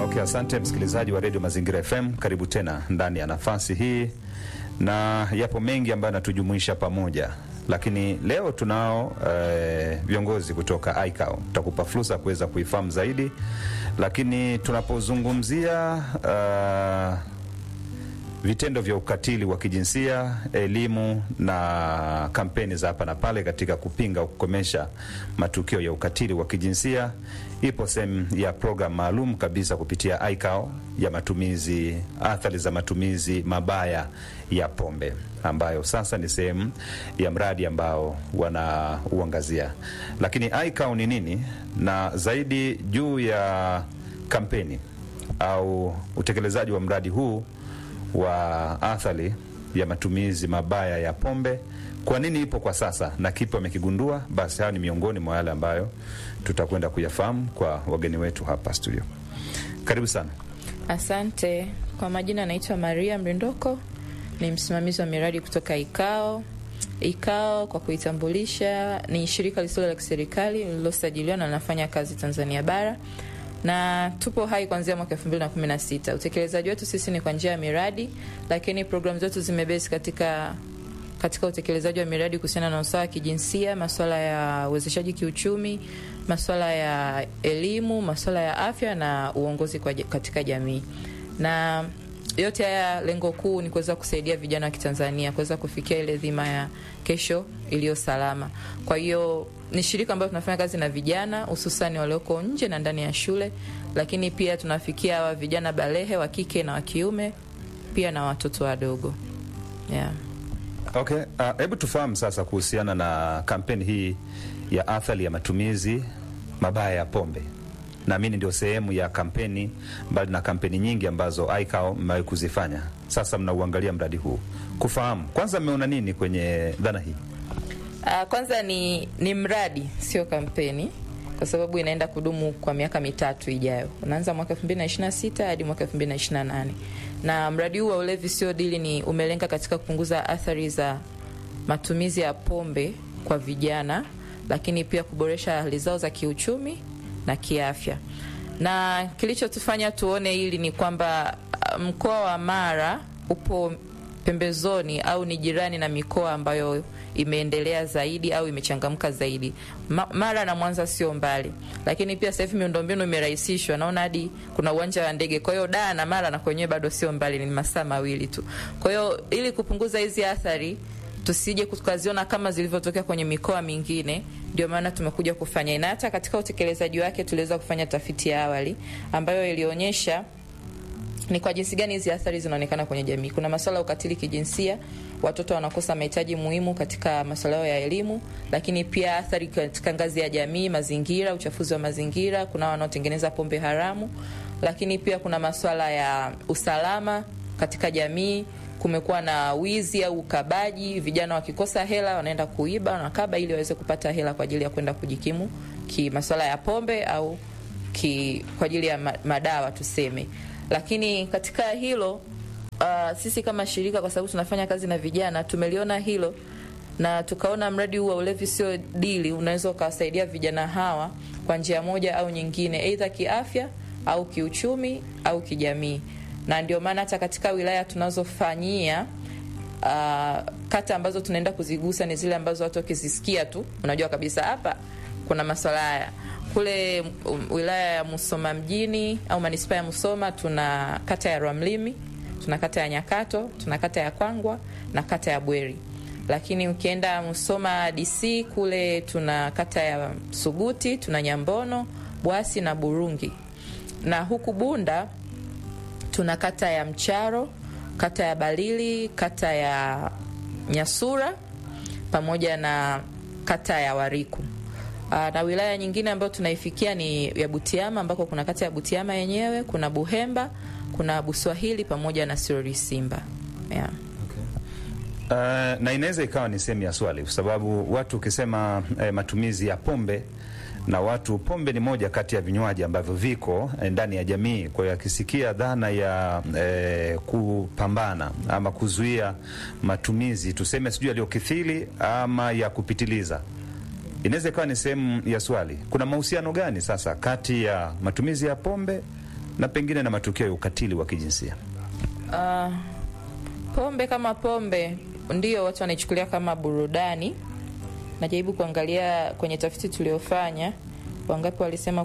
Okay, asante msikilizaji wa redio Mazingira FM, karibu tena ndani ya nafasi hii, na yapo mengi ambayo yanatujumuisha pamoja, lakini leo tunao eh, viongozi kutoka ICAO. Tutakupa fursa kuweza kuifahamu zaidi, lakini tunapozungumzia uh, vitendo vya ukatili wa kijinsia, elimu na kampeni za hapa na pale katika kupinga kukomesha matukio ya ukatili wa kijinsia, ipo sehemu ya programu maalum kabisa kupitia ICAO ya matumizi, athari za matumizi mabaya ya pombe, ambayo sasa ni sehemu ya mradi ambao wanauangazia. Lakini ICAO ni nini, na zaidi juu ya kampeni au utekelezaji wa mradi huu wa athari ya matumizi mabaya ya pombe, kwa nini ipo kwa sasa na kipi wamekigundua? Basi hayo ni miongoni mwa yale ambayo tutakwenda kuyafahamu kwa wageni wetu hapa studio. Karibu sana. Asante. Kwa majina anaitwa Maria Mrindoko, ni msimamizi wa miradi kutoka ICAO. ICAO kwa kuitambulisha, ni shirika lisilo la kiserikali lililosajiliwa na linafanya kazi Tanzania bara na tupo hai kuanzia mwaka 2016. Utekelezaji wetu sisi ni kwa njia ya miradi, lakini programu zetu zimebase katika katika utekelezaji wa miradi kuhusiana na usawa wa kijinsia, masuala ya uwezeshaji kiuchumi, masuala ya elimu, masuala ya afya na uongozi kwa katika jamii. Na yote haya lengo kuu ni kuweza kusaidia vijana wa Kitanzania kuweza kufikia ile dhima ya kesho iliyo salama. Kwa hiyo ni shirika ambalo tunafanya kazi na vijana hususani walioko nje na ndani ya shule, lakini pia tunafikia wa vijana balehe wa kike na wa kiume, pia na watoto wadogo yeah. Okay, hebu uh, tufahamu sasa kuhusiana na kampeni hii ya athari ya matumizi mabaya ya pombe. Naamini ndio sehemu ya kampeni, mbali na kampeni nyingi ambazo ICAO mmewahi kuzifanya. Sasa mnauangalia mradi huu, kufahamu kwanza mmeona nini kwenye dhana hii? Uh, kwanza ni, ni mradi sio kampeni, kwa sababu inaenda kudumu kwa miaka mitatu ijayo. Unaanza mwaka 2026 hadi mwaka 2028, na mradi huu wa ulevi sio dili ni umelenga katika kupunguza athari za matumizi ya pombe kwa vijana, lakini pia kuboresha hali zao za kiuchumi na kiafya. Na kilichotufanya tuone hili ni kwamba mkoa wa Mara upo pembezoni au ni jirani na mikoa ambayo imeendelea zaidi au imechangamka zaidi. Ma, Mara na Mwanza sio mbali, lakini pia sasa hivi miundombinu imerahisishwa, naona hadi kuna uwanja wa ndege. Kwa hiyo Dar na Mara na kwenyewe bado sio mbali, ni masaa mawili tu. Kwa hiyo ili kupunguza hizi athari tusije tukaziona kama zilivyotokea kwenye mikoa mingine, ndio maana tumekuja kufanya na hata katika utekelezaji wake tuliweza kufanya tafiti ya awali ambayo ilionyesha ni kwa jinsi gani hizi athari zinaonekana kwenye jamii. Kuna masuala ya ukatili kijinsia, watoto wanakosa mahitaji muhimu katika masuala yao ya elimu, lakini pia athari katika ngazi ya jamii, mazingira, uchafuzi wa mazingira, kuna wanaotengeneza pombe haramu, lakini pia kuna masuala ya usalama katika jamii. Kumekuwa na wizi au ukabaji, vijana wakikosa hela wanaenda kuiba, wanakaba ili waweze kupata hela kwa ajili ya kwenda kujikimu ki masuala ya pombe au ki, kwa ajili ya madawa tuseme lakini katika hilo uh, sisi kama shirika, kwa sababu tunafanya kazi na vijana, tumeliona hilo na tukaona mradi huu wa ulevi sio dili, unaweza ukawasaidia vijana hawa kwa njia moja au nyingine, aidha kiafya au kiuchumi au kijamii. Na ndio maana hata katika wilaya tunazofanyia uh, kata ambazo tunaenda kuzigusa ni zile ambazo watu wakizisikia tu unajua kabisa hapa kuna maswala haya kule wilaya ya Musoma mjini au manispaa ya Musoma tuna kata ya Rwamlimi, tuna kata ya Nyakato, tuna kata ya Kwangwa na kata ya Bweri. Lakini ukienda Musoma DC kule tuna kata ya Suguti, tuna Nyambono, Bwasi na Burungi. Na huku Bunda tuna kata ya Mcharo, kata ya Balili, kata ya Nyasura pamoja na kata ya Wariku. Na wilaya nyingine ambayo tunaifikia ni ya Butiama ambako kuna kata ya Butiama yenyewe, kuna Buhemba, kuna Buswahili pamoja na Sirori Simba. Yeah. Uh, na inaweza ikawa ni sehemu ya swali kwa sababu watu ukisema eh, matumizi ya pombe na watu, pombe ni moja kati ya vinywaji ambavyo viko eh, ndani ya jamii. Kwa hiyo akisikia dhana ya eh, kupambana ama kuzuia matumizi tuseme sijui yaliyokithiri ama ya kupitiliza inaweza ikawa ni sehemu ya swali. Kuna mahusiano gani sasa kati ya matumizi ya pombe na pengine na matukio ya ukatili wa kijinsia? Uh, pombe kama pombe ndio watu wanaichukulia kama burudani. Najaribu kuangalia kwenye tafiti tuliofanya, wangapi walisema